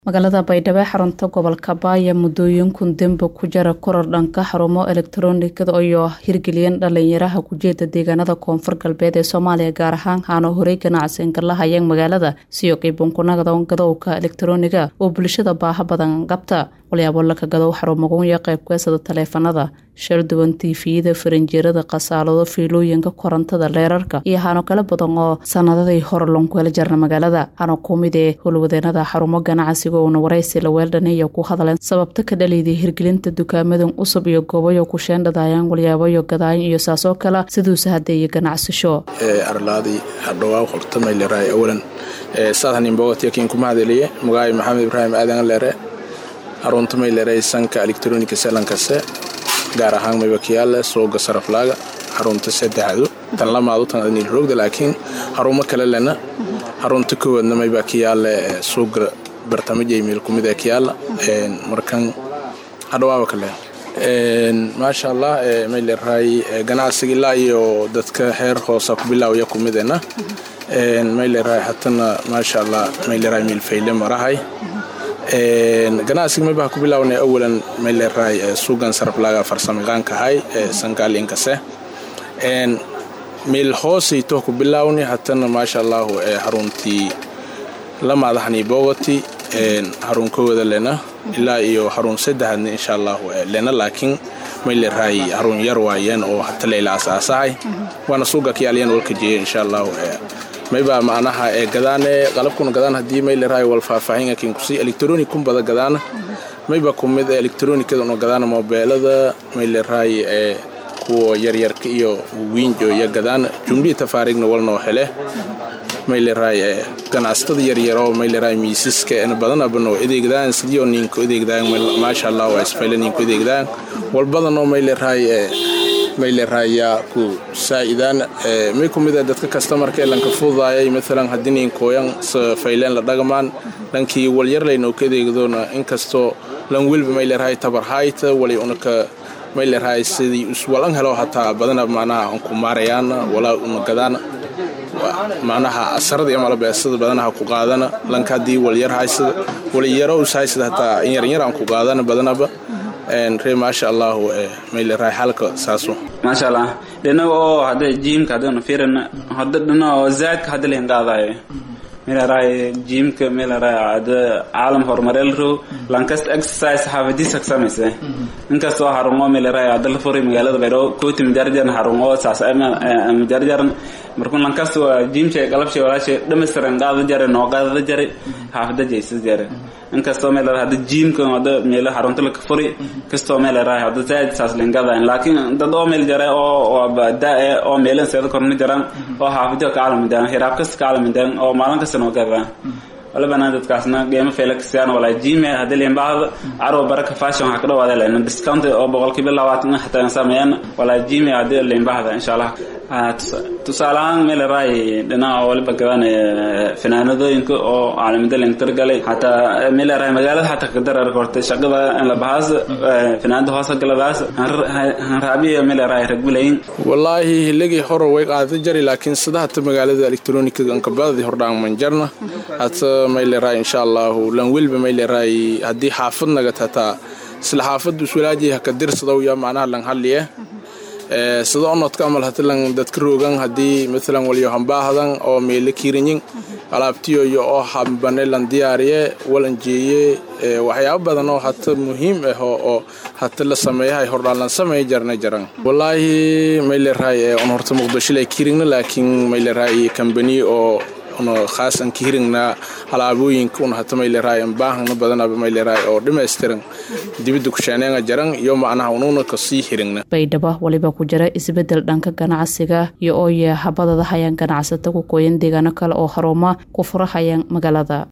magaalada baydhabo ee xarunta gobolka baaya muddooyinkun dembe ku jara koror dhanka xarumo elektaroonikada iyo hirgeliyeen dhalinyaraha kujeeda deegaanada koonfur galbeed ee soomaaliya gaar ahaan haano horey ganacsigan la hayeen magaalada siyo qiibunkunagada gadowka elektarooniga oo bulshada baaha badan qabta walyaabo laka gadow xarumagunya qaybkeesada taleefanada sharduwan tiifiyada faranjeerada khasaalado fiilooyinka korontada leerarka iyo hano kala badan oo sanadadii hore lonkuela jarna magaalada hano kumid ee howlwadeenada xarumo ganacsiga uuna waraysi laweeldhaniya ku hadleen sababta ka dhaliiday hirgelinta dukaamadan cusub iyo goobayo ku sheendhadaayaan walyaabayo gadaayin iyo saasoo kale siduuse hadeeye ganacsasho arlaadii hadhowaa hortamayleeraay awalan saadhaninbogatiyakin kumahadeliye magaay maxamed ibraahim aadan leere xarunta mayleeray sanka elektronika selankase gaar ahaan maybakiyaale sooga saraflaaga xarunta saddexdu tan lamaadu tan adnilroogda laakiin xarumo kale lena xarunta kowaadna maybakiyaale suuga bartamajaymiil kumid ee kiyaala markan hadhawaaba kale maasha allah mayleerahay ganacsiga ilaa iyo dadka heer hoosa ku bilaawaya kumidena mayleerahay hatana maasha allah mayleerahay miilfayle marahay ganacsiga maybaha ku bilaawna awalan mayleerahay suugan saraflaaga farsamayaqaankahay sankalinkase miil hoosayto ku bilaawni hatana maasha allahu xaruntii lamaadahani bogoti xarun kowada lena ilaa iyo xarun saddexaadna insha allahu lena laakiin mayleerahay xarun yar waayeen oo hata layla asaasahay waana suuga kiyaalyan walka jeeya insha allahu mayba macnaha ee gadaane qalabkuna gadaan haddii mayleerahay wal faahfaahin akin kusi elektronic kun bada gadaana mayba kumid elektronikada una gadaana mobeelada mayleerahay ee kuwa yaryarka iyo wiinjo iyo gadaana jumlihii tafaariigna walnoo hele mayleerahay ganacsatada yaryaroo mayleerahay miisaska en badanabano adeegdaan sidiyo ninka adeegdaan maasha allah waa isfayle ninka adeegdaan walbadanoo mayleerahay mayleerahayaa ku saa'idaan may kumida dadka kastamarka ee lanka fududaayay maalan haddii ninkooyan fayleen la dhagamaan dhankii walyarlaynoo ka adeegdoona inkastoo lan welba mayleerahay tabarhayta wali unaka mayleerahay sidii uswalan helo hataa badana macnaha aan ku maarayaana walaa una gadaana macnaha asarada amala beesada badanaha ku qaadana lanka haddii walyar haysada waliyaro ushaysada hataa in yaryar aan ku qaadana badanaba ree maasha allahu mayleerahay xalka saasu maasha allah dhinaga oo hadda jiimka haddaynu fiirina hadda dhinaga oo zaadka hadda layn qaadayo meelaray jiimka meelaray ada caalam horumareel row lankast exercise xaafadiisa ka samaysa inkastoo xarungo meelaray ada la furay magaalada baydhabo kooti majarjaran xarungo saas majarjaran markuu lankast waa jiimsha qalabsha walaasha dhammaystiran qaada jare noo qaadada jare xaafada jeysas jare inkastoo meelaray hadda jiimka hadda meelo xarunta laka furi kastoo meelaray hadda zaad saas layn qaadayan laakiin dad oo meel jare oo daa oo meelan seeda korna jaran oo xaafadiyo ka caalamidan hiraab kasta ka caalamidan oo maalin kasta noo gadaan wala banaan dadkaasna qiimo feela kasiyaan walaa jime haddii liinbaahda carwa baraka fashion waxaa ka dhawaada lena discount oo boqolkiiba labaatan xataa sameeyaan walaa jime haddii liinbaahda insha allah tusaale ahaan meeleraay dhinaca waliba gadaan finaanadooyinka oo caalamada layn targalay xataa meeleraay magaalada xataa kadarar kortay shaqada labahaas finaanada hoosa galadaas hanraabiya meeleraay ragbilayin wallaahi hiligii hore way qaadata jari laakiin sida hata magaalada elektronika ankabadadii hordhaangman jarna hata mayleeraay insha allahu lan welba mayleeraay haddii xaafad nagat hataa isla xaafaddu iswalaaji haka dirsadow ya macnaha lan halliye sida onodka amal hatilan dadka roogan haddii maalan walyo hambaahdan oo meele kiirinyin alaabtiyo iyo oo hambane lan diyaariye walan jeeye waxyaabo badan oo hata muhiim ah oo hata la sameeyahay hordhaan lan sameey jarna jaran wallaahi mayleerahay on horta muqdishole kiirigna laakiin mayleerahay kambani oo una khaasan ka hiringnaa halaabooyinka una hata mayleerahay baahana badanaba mayleerahay oo dhammaystiran dibidda kusheeneenga jaran iyo macnaha unuuna kasii hiringna baydhabo waliba ku jira isbedel dhanka ganacsiga iyo oo yeehabadada hayaan ganacsata ku kooyan deegaano kale oo haruma ku furahayaan magaalada